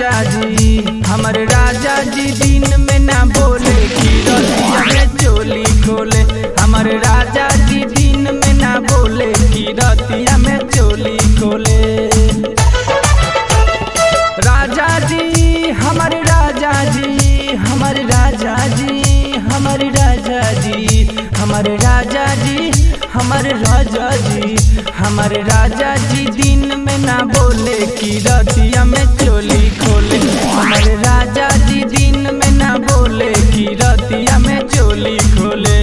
राजा जी हमर राजा जी दिन में ना बोले कि रतिया में चोली खोले हमर राजा जी दिन में ना बोले कि रतिया में चोली खोले राजा जी हमर राजा जी हमर राजा जी हमर राजा जी हमर राजा जी हमर राजा जी हमर राजा जी दिन में ना बोले कि रतिया में चोली खोले हमर राजा जी दिन में ना बोले कि रतिया में चोली खोले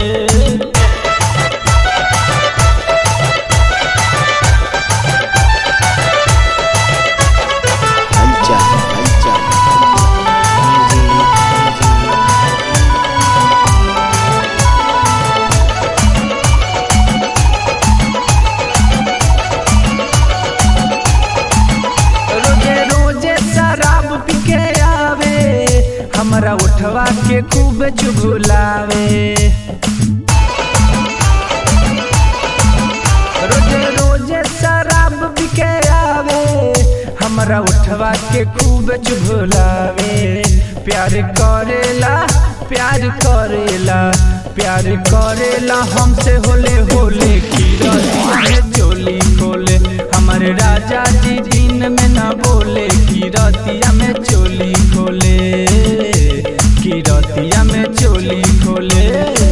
Hanja, hanja. रोजे रोजे शराब पी के आवे हमरा उठवा के खूब चुगुलावे रोजे रोजे शराब पी के आवे हमरा उठवा के खूब चुगुलावे प्यार करेला प्यार करेला प्यार करेला हमसे होले होले की रतिया में चोली खोले हमर राजा जी दिन में ना बोले की रतिया में चोली खोले की रतिया में चोली खोले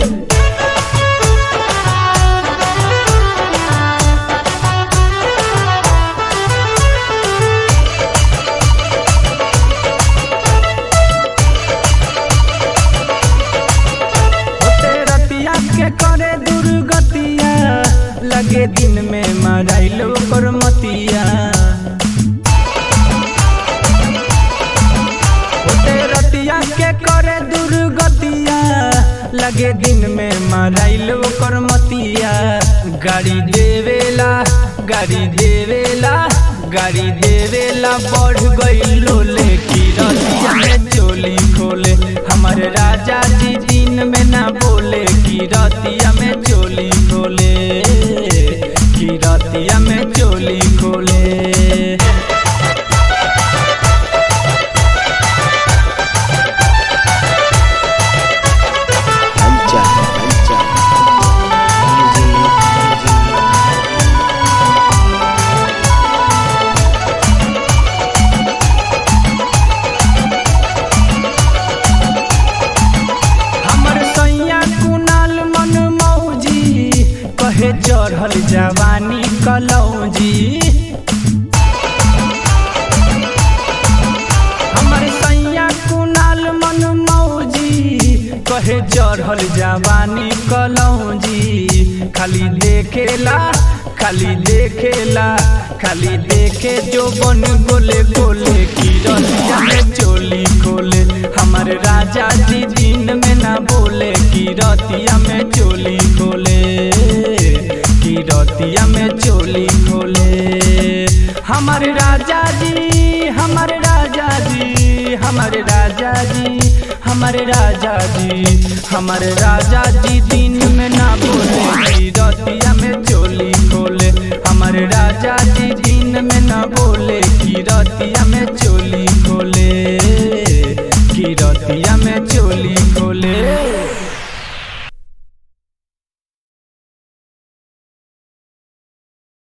होते रतिया के करे दुर्गतिया लगे दिन में मराइल ओकर मतिया होते रतिया के करे दुर्गतिया लगे दिन में मराइल ओकर मतिया गाड़ी देवेला गाड़ी देवेला गाड़ी देवेला बढ़ गई लोले की रतिया में चोली खोले हमर राजा जी दिन में ना बोले की रतिया में चोली खोले की रतिया में चोली खोले Hanja, hanja. हमर सैया कुनाल मन मौजी कहे चढ़ल जवानी कलौजी हमर सैया कुनाल मन मौजी कहे चढ़ल जवानी कलौजी खाली देखेला खाली देखेला खाली देखे जो बन गोले गोले की रतिया में चोली खोले हमर राजा जी दिन में ना बोले की रतिया में चोली खोले की रतिया में चोली खोले हमर राजा जी हमर राजा जी हमर राजा जी हमर राजा जी हमर राजा जी दिन में ना बोले की रतिया में चोली खोले हमर राजा जी दिन में ना बोले की रतिया में चोली